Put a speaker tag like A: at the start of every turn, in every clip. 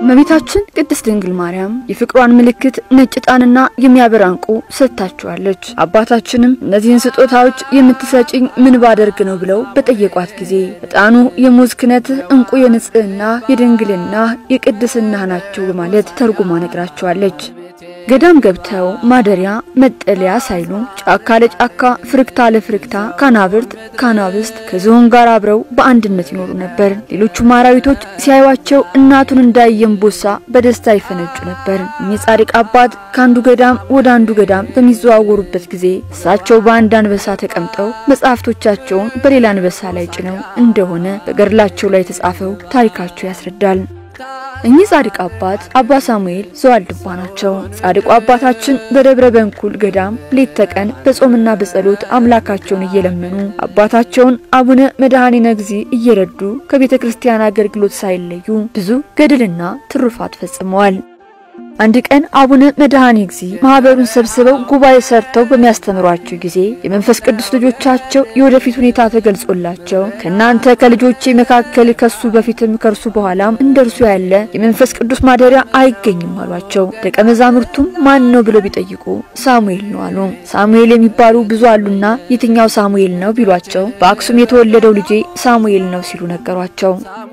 A: እመቤታችን ቅድስት ድንግል ማርያም የፍቅሯን ምልክት ነጭ ዕጣንና የሚያበራ ዕንቁ ሰጥታችኋለች። አባታችንም እነዚህን ስጦታዎች የምትሰጭኝ ምን ባደርግ ነው ብለው በጠየቋት ጊዜ ዕጣኑ የሙዝ ክነት፣ ዕንቁ የንጽህና የድንግልና የቅድስና ናቸው በማለት ተርጉማ ነግራቸዋለች። ገዳም ገብተው ማደሪያ መጠለያ ሳይሉ ጫካ ለጫካ ፍርክታ ለፍርክታ ካናብርት ካናብስት ከዝሆን ጋር አብረው በአንድነት ይኖሩ ነበር። ሌሎቹም አራዊቶች ሲያዩዋቸው እናቱን እንዳየ እምቦሳ በደስታ ይፈነጩ ነበር። እኚህ ጻድቅ አባት ከአንዱ ገዳም ወደ አንዱ ገዳም በሚዘዋወሩበት ጊዜ እሳቸው በአንድ አንበሳ ተቀምጠው መጽሐፍቶቻቸውን በሌላ አንበሳ ላይ ጭነው እንደሆነ በገድላቸው ላይ የተጻፈው ታሪካቸው ያስረዳል። እኚህ ጻድቅ አባት አባ ሳሙኤል ዘዋልድባ ናቸው። ጻድቁ አባታችን በደብረ በንኩል ገዳም ሌት ተቀን በጾምና በጸሎት አምላካቸውን እየለመኑ አባታቸውን አቡነ መድኃኔነ እግዚእ እየረዱ ከቤተ ክርስቲያን አገልግሎት ሳይለዩ ብዙ ገድልና ትሩፋት ፈጽመዋል። አንድ ቀን አቡነ መድኃኔ እግዚእ ማህበሩን ሰብስበው ጉባኤ ሰርተው በሚያስተምሯቸው ጊዜ የመንፈስ ቅዱስ ልጆቻቸው የወደፊት ሁኔታ ተገልጾላቸው ከእናንተ ከልጆቼ መካከል ከሱ በፊትም ከእርሱ በኋላም እንደ እርሱ ያለ የመንፈስ ቅዱስ ማደሪያ አይገኝም አሏቸው። ደቀ መዛሙርቱም ማን ነው ብለው ቢጠይቁ ሳሙኤል ነው አሉ። ሳሙኤል የሚባሉ ብዙ አሉና የትኛው ሳሙኤል ነው ቢሏቸው በአክሱም የተወለደው ልጄ ሳሙኤል ነው ሲሉ ነገሯቸው።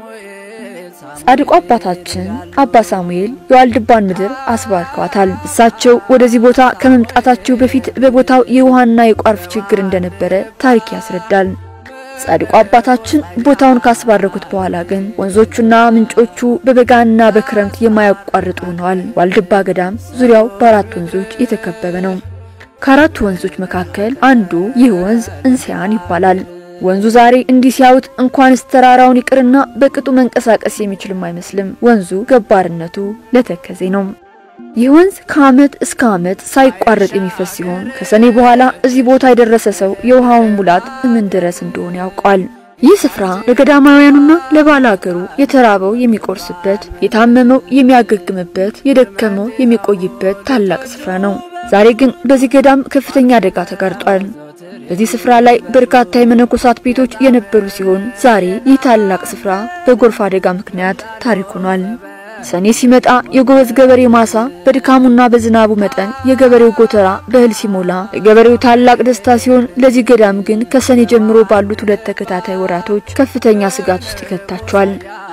A: ጻድቁ አባታችን አባ ሳሙኤል የዋልድባን ምድር አስባርከዋታል። እሳቸው ወደዚህ ቦታ ከመምጣታቸው በፊት በቦታው የውሃና የቋርፍ ችግር እንደነበረ ታሪክ ያስረዳል። ጻድቁ አባታችን ቦታውን ካስባረኩት በኋላ ግን ወንዞቹና ምንጮቹ በበጋና በክረምት የማያቋርጡ ሆነዋል። ዋልድባ ገዳም ዙሪያው በአራት ወንዞች የተከበበ ነው። ከአራቱ ወንዞች መካከል አንዱ ይህ ወንዝ እንስያን ይባላል። ወንዙ ዛሬ እንዲህ ሲያዩት እንኳንስ ተራራውን ይቅርና በቅጡ መንቀሳቀስ የሚችልም አይመስልም። ወንዙ ገባርነቱ ለተከዜ ነው። ይህ ወንዝ ከዓመት እስከ ዓመት ሳይቋረጥ የሚፈስ ሲሆን ከሰኔ በኋላ እዚህ ቦታ የደረሰ ሰው የውሃውን ሙላት ምን ድረስ እንደሆነ ያውቋል። ይህ ስፍራ ለገዳማውያኑና ለባለ አገሩ የተራበው የሚቆርስበት፣ የታመመው የሚያገግምበት፣ የደከመው የሚቆይበት ታላቅ ስፍራ ነው። ዛሬ ግን በዚህ ገዳም ከፍተኛ አደጋ ተጋርጧል። በዚህ ስፍራ ላይ በርካታ የመነኮሳት ቤቶች የነበሩ ሲሆን ዛሬ ይህ ታላቅ ስፍራ በጎርፍ አደጋ ምክንያት ታሪክ ሆኗል። ሰኔ ሲመጣ የጎበዝ ገበሬ ማሳ በድካሙና በዝናቡ መጠን የገበሬው ጎተራ በእህል ሲሞላ ለገበሬው ታላቅ ደስታ ሲሆን፣ ለዚህ ገዳም ግን ከሰኔ ጀምሮ ባሉት ሁለት ተከታታይ ወራቶች ከፍተኛ ስጋት ውስጥ ይከታቸዋል።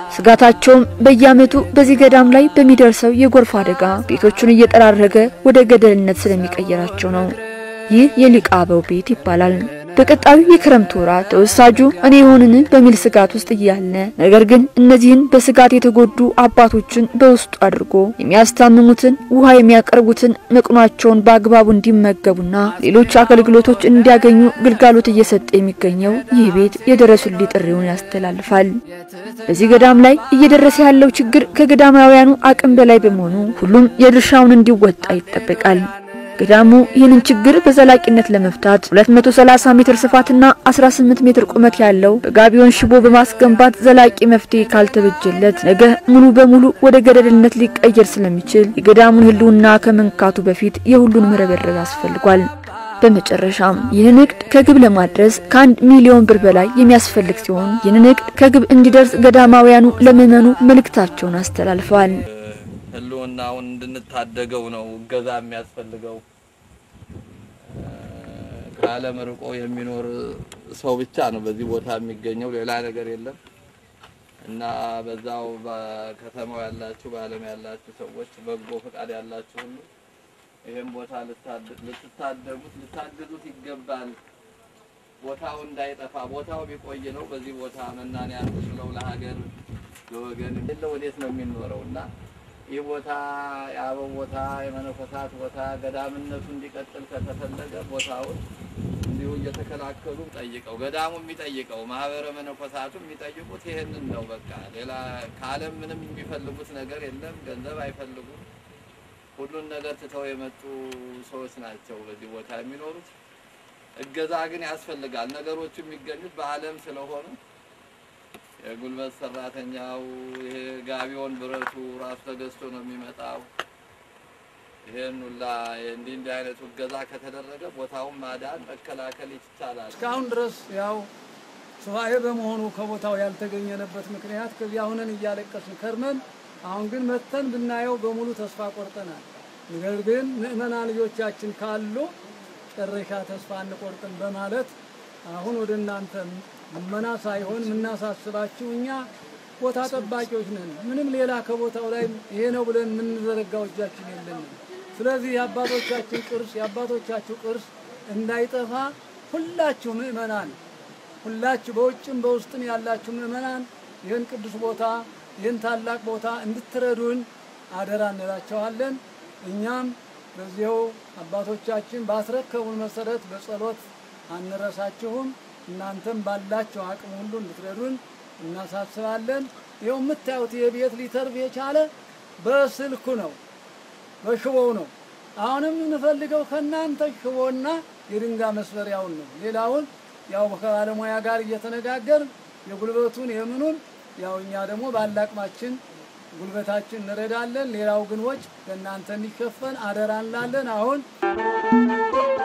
A: ስጋታቸውም በየዓመቱ በዚህ ገዳም ላይ በሚደርሰው የጎርፍ አደጋ ቤቶቹን እየጠራረገ ወደ ገደልነት ስለሚቀየራቸው ነው። ይህ የሊቀ አበው ቤት ይባላል። በቀጣዩ የክረምት ወራት ተወሳጁ እኔ የሆንን በሚል ስጋት ውስጥ እያለ ነገር ግን እነዚህን በስጋት የተጎዱ አባቶችን በውስጡ አድርጎ የሚያስታምሙትን ውሃ የሚያቀርቡትን መቅኗቸውን በአግባቡ እንዲመገቡና ሌሎች አገልግሎቶች እንዲያገኙ ግልጋሎት እየሰጠ የሚገኘው ይህ ቤት የድረሱልኝ ጥሪውን ያስተላልፋል። በዚህ ገዳም ላይ እየደረሰ ያለው ችግር ከገዳማውያኑ አቅም በላይ በመሆኑ ሁሉም የድርሻውን እንዲወጣ ይጠበቃል። ገዳሙ ይህንን ችግር በዘላቂነት ለመፍታት 230 ሜትር ስፋትና 18 ሜትር ቁመት ያለው በጋቢዮን ሽቦ በማስገንባት ዘላቂ መፍትሄ ካልተበጀለት ነገ ሙሉ በሙሉ ወደ ገደልነት ሊቀየር ስለሚችል የገዳሙን ሕልውና ከመንካቱ በፊት የሁሉንም ርብርብ ያስፈልጓል። በመጨረሻም ይህን እቅድ ከግብ ለማድረስ ከአንድ ሚሊዮን ብር በላይ የሚያስፈልግ ሲሆን ይህንን እቅድ ከግብ እንዲደርስ ገዳማውያኑ ለምዕመኑ መልእክታቸውን አስተላልፈዋል።
B: ህልውናውን እንድንታደገው ነው እገዛ የሚያስፈልገው። ከዓለም ርቆ የሚኖር ሰው ብቻ ነው በዚህ ቦታ የሚገኘው፣ ሌላ ነገር የለም እና በዛው በከተማው ያላችሁ በዓለም ያላችሁ ሰዎች በጎ ፈቃድ ያላችሁ ሁሉ ይህም ቦታ ልትታደጉት ልታግዙት ይገባል። ቦታው እንዳይጠፋ ቦታው ቢቆይ ነው። በዚህ ቦታ መናንያን ስለው ለሀገር ለወገን ወዴት ነው የሚኖረው እና ይህ ቦታ የአበው ቦታ የመነኮሳት ቦታ ገዳምነቱ እንዲቀጥል ከተፈለገ ቦታውን እንዲሁ እየተከላከሉ ጠይቀው ገዳሙ የሚጠይቀው ማህበረ መነኮሳቱ የሚጠይቁት ይህንን ነው። በቃ ሌላ ከዓለም ምንም የሚፈልጉት ነገር የለም። ገንዘብ አይፈልጉም። ሁሉን ነገር ትተው የመጡ ሰዎች ናቸው በዚህ ቦታ የሚኖሩት። እገዛ ግን ያስፈልጋል። ነገሮቹ የሚገኙት በዓለም ስለሆኑ የጉልበት ሰራተኛው ይሄ ጋቢውን ብረቱ ራሱ ተገዝቶ ነው የሚመጣው። ይሄን ሁላ እንዲህ እንዲህ አይነቱ እገዛ ከተደረገ ቦታውን ማዳን መከላከል ይቻላል።
C: እስካሁን ድረስ ያው ሱባኤ በመሆኑ ከቦታው ያልተገኘንበት ምክንያት ከዚያ ሁነን እያለቀስን ከርመን አሁን ግን መተን ብናየው በሙሉ ተስፋ ቆርጠናል። ነገር ግን ምእመናን ልጆቻችን ካሉ ጨረሻ ተስፋ አንቆርጥም በማለት አሁን ወደ እናንተ ልመና ሳይሆን የምናሳስባችሁ እኛ ቦታ ጠባቂዎች ነን። ምንም ሌላ ከቦታው ላይ ይሄ ነው ብለን የምንዘረጋው እጃችን የለንም። ስለዚህ የአባቶቻችን ቅርስ የአባቶቻችሁ ቅርስ እንዳይጠፋ ሁላችሁ ምእመናን ሁላችሁ በውጭም በውስጥም ያላችሁ ምእመናን ይህን ቅዱስ ቦታ ይህን ታላቅ ቦታ እንድትረዱን አደራ እንላቸዋለን። እኛም በዚያው አባቶቻችን ባስረከቡን መሰረት በጸሎት አንረሳችሁም። እናንተም ባላችሁ አቅም ሁሉ እንድትረዱን እናሳስባለን። ይኸው የምታዩት የቤት ሊተርፍ የቻለ በስልኩ ነው፣ በሽቦው ነው። አሁንም የምንፈልገው ከእናንተ ሽቦና የድንጋይ መስበሪያውን ነው። ሌላውን ያው ከባለሙያ ጋር እየተነጋገርን የጉልበቱን የምኑን ያው እኛ ደግሞ ባላቅማችን ጉልበታችን እንረዳለን። ሌላው ግን ወጭ ከእናንተ እንዲሸፈን አደራ እንላለን። አሁን